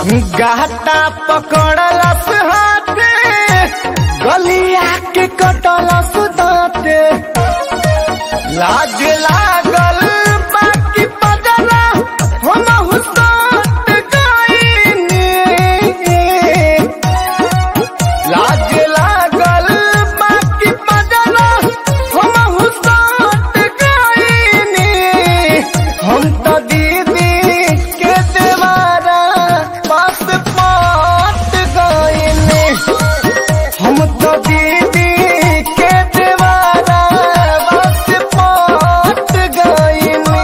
गाता पकड़लस हाथे गलिया के कटलस दाते लाज लागल बाकी पजला हम हुसत गईनी लाज लागल बाकी पजला हम हुसत गईनी हम तो दीदी के देवारा पास पाट गईनी हम तो दीदी के देवारा पास पाट गईनी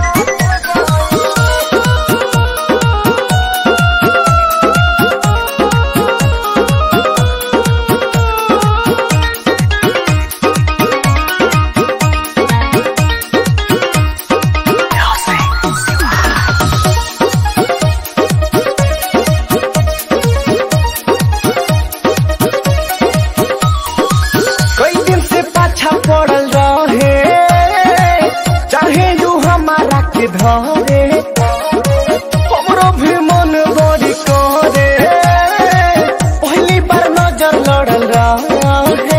कई दिन से पाछा पड़ल रहे चाहे यू हमारा के धरे हमरो भी मन बड़ी करे पहली बार नजर लड़ल रहे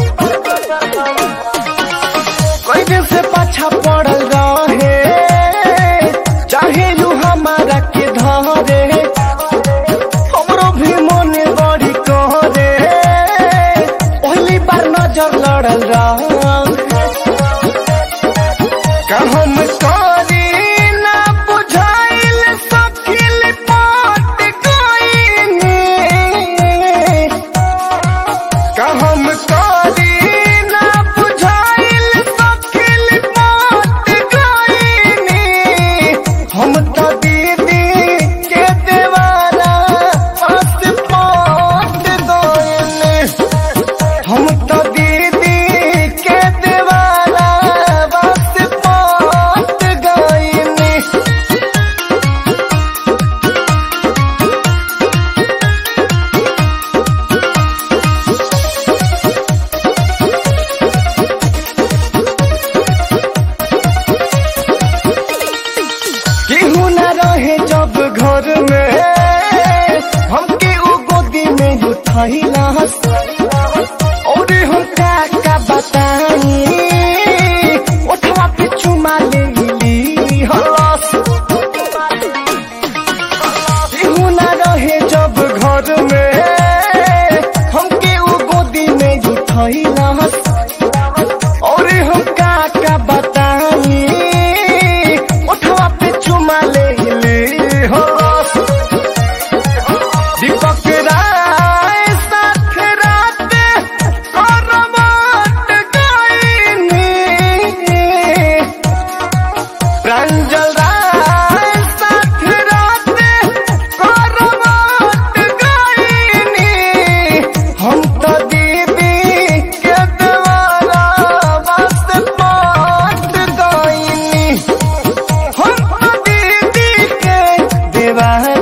कई दिन से पाछा पड़ल रहे चाहे यू हमारा के धरे हमरो भी मन बड़ी करे पहली बार नजर लड़ल रहे का हम करी ना बुझाइल सखिल पाट गईनी का हम करी ना बुझाइल सखिल पाट गईनी हम तो दीदी के देवारा पास पाट गईनी हम तो दीदी के देवारा बस पाट गईनी केहू न रहे जब घर में हमके उ गोदी में उठैला और हम का का बताई उठवा पे चुमा ले ली हलस केहू न रहे जब घर में हमके उ गोदी में उठैला और हम का का बताई उठवा पे चुमा ले ले हो दीपक राय साथ रात करवट गईनी प्रांजल राय साथ रात करवट गईनी हम तो दीदी के देवारा बस पाट गईनी हम तो दीदी के देवारा